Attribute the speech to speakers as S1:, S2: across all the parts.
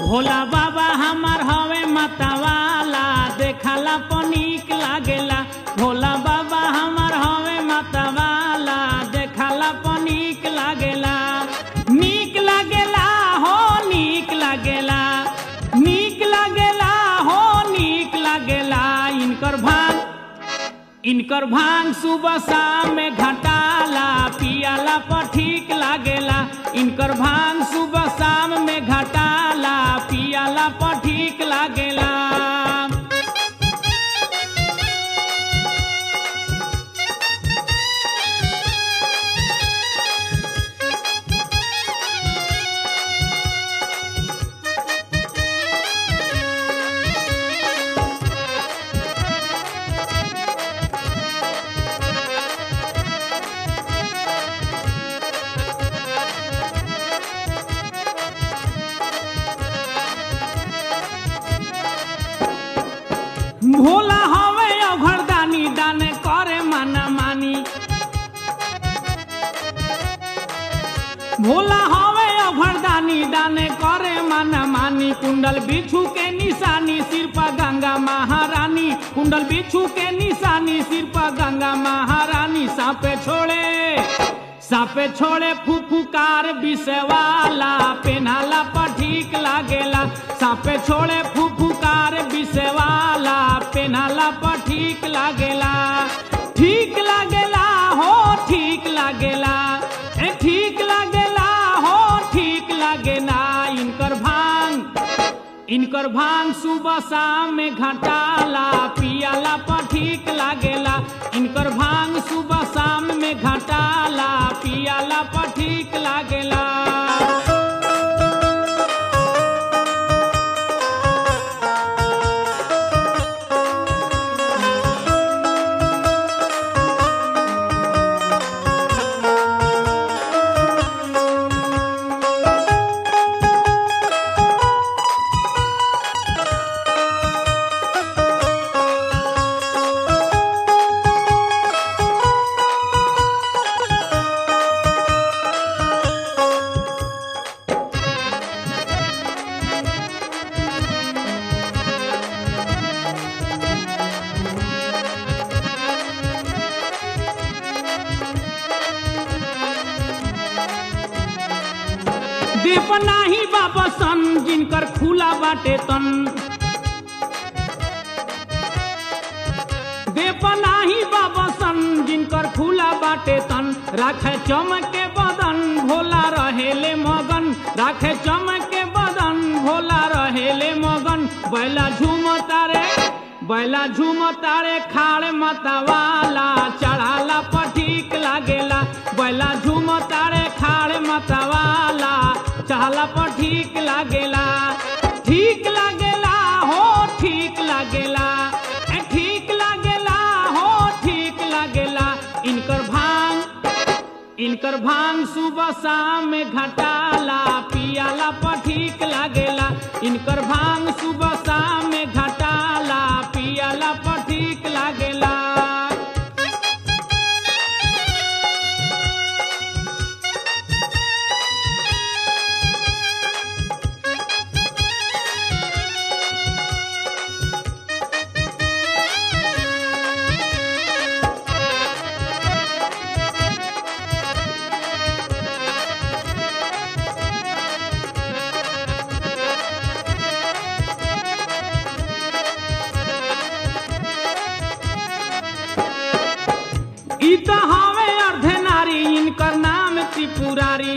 S1: भोला बाबा हमार हवे मतवाला देखला पनीक लागेला भोला बाबा हमार हवे मतवाला देखला पनीक लागेला नीक लागेला हो नीक लागेला नीक लागेला हो नीक लागेला इनकर भांग इनकर भांग सुबह शाम में घटाला पियाला पर ठीक लागेला इनकर भांग सुबह शाम में घटाला पियाला पर ठीक लागेला भोला हवे अघरदानी दाने करे माना मानी भोला हवे अघरदानी दाने करे माना मानी कुंडल बिछू के निशानी सिर पर गंगा महारानी कुंडल बिछू के निशानी सिर पर गंगा महारानी सापे छोड़े सापे छोड़े फुफुकार विषवाला पेनाला पर ठीक लागेला सापे छोड़े फुफुकार विषवाला पेनाला पर ठीक लागेला ठीक लागेला हो ठीक लागेला ए ठीक लागेला हो ठीक लागेला इनकर भांग इनकर भांग सुबह शाम में घटाला पियाला पर ठीक लागेला इनकर भांग सुबह शाम में घटाला पियाला पर ठीक लागेला दीप नाही बाबा सन जिनकर खुला बाटे तन देप नाही बाबा सन जिनकर खुला बाटे तन राखे चमके बदन भोला रहेले मगन राखे चमके बदन भोला रहेले मगन बैला झूम तारे बैला झूम तारे खाड़ मतवाला चढ़ाला पर ठीक लागेला बैला झूम तारे खाड़ मतवाला चढ़ाला पर ठीक लागेला ठीक लागेला हो ठीक लागेला ए ठीक लागेला हो ठीक लागेला इनकर भांग इनकर भांग सुबह शाम में घटाला पियाला पर ठीक लागेला इनकर भांग सुबह शाम में घटाला पियाला पर ठीक लागेला ई तो हवे अर्धे नारी इनकर नाम त्रिपुरारी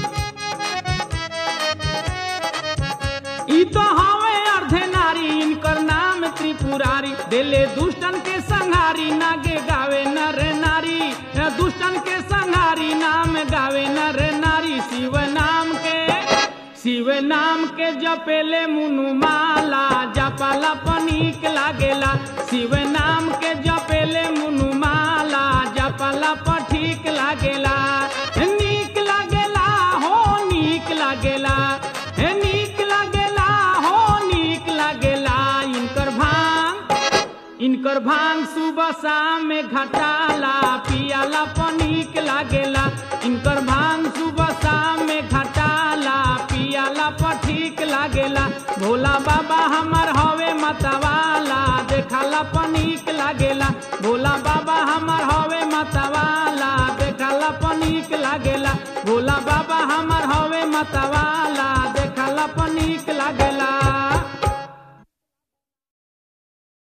S1: ई तो हवे अर्धे नारी इनकर नाम त्रिपुरारी दिले दुष्टन के संहारी नागे गावे नर नारी दुष्टन के संहारी नाम गावे नर नारी शिव नाम के शिव नाम के जपेले मुनु माला जपाला पनीक लागेला शिव नाम के जपेले मुनु माला जपाला पर ठीक लागेला नीक लागेला हो नीक लागेला हे नीक लागेला हो नीक लागेला इनकर भांग इनकर भांग सुबह शाम में घटाला पियाला पनीक लागेला इनकर भांग सुबह शाम में घटाला पियाला पर ठीक लागेला भोला बाबा हमार हवे मतवाला देखाला पनीक लागेला भोला बाबा हमार